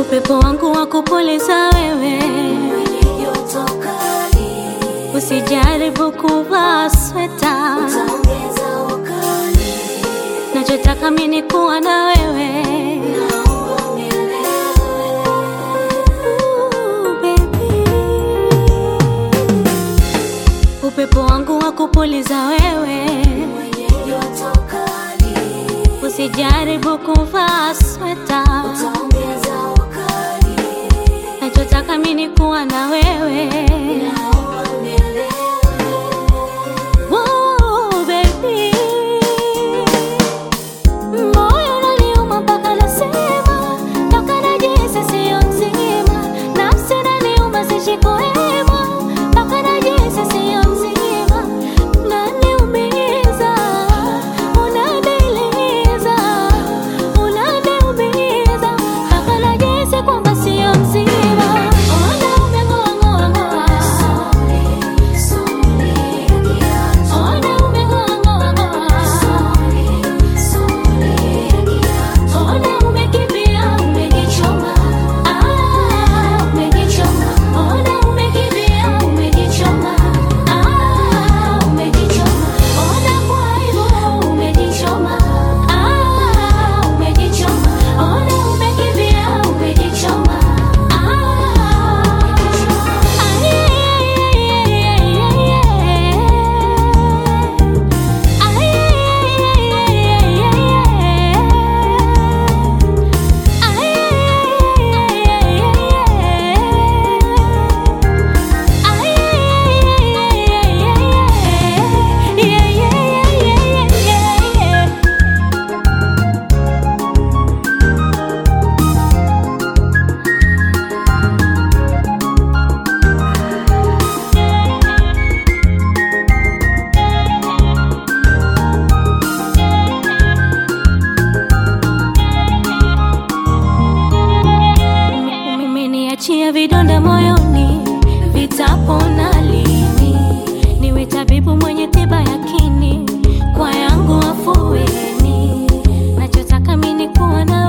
upepo wangu wa kupuliza wewe, joto kali, usijaribu kuvaa sweta, utaongeza ukali, nachotaka mimi ni kuwa na wewe. naomba unielewe. Ooh, baby. Upepo wangu wa kupuliza wewe, Mwenye joto kali, usijaribu kuvaa sweta, utaongeza ukali, nachotaka mimi ni kuwa na wewe. naomba unielewe. Whoa, baby. Moyo unaniuma mpaka nasema, mpaka najihisi sio nzima. Nafsi inaniuma sishiki hema, mpaka najihisi sio nzima. Unaniumiza, unaniliza, unaniumiza, mpaka najihisi kwamba sio nzima. Ona umeng'oa, ng'oa, ng'oa. Sorry, sorry, kiacho. Ona umeng'oa, ng'oa, ng'oa. Sorry, sorry, kiacho. Ona umekimbia, umejichoma. Ah, umejichoma. Ona umekimbia, umejichoma. Ah, umejichoma. Ona kwa hivyo umejichoma. Ah, umejichoma. Ona umekimbia, umejichoma. Ah, Umeniachia vidonda moyoni, vitapona lini? Niwe tabibu mwenye tiba yakini, kwa yangu afueni. Nachotaka mimi ni kuwa na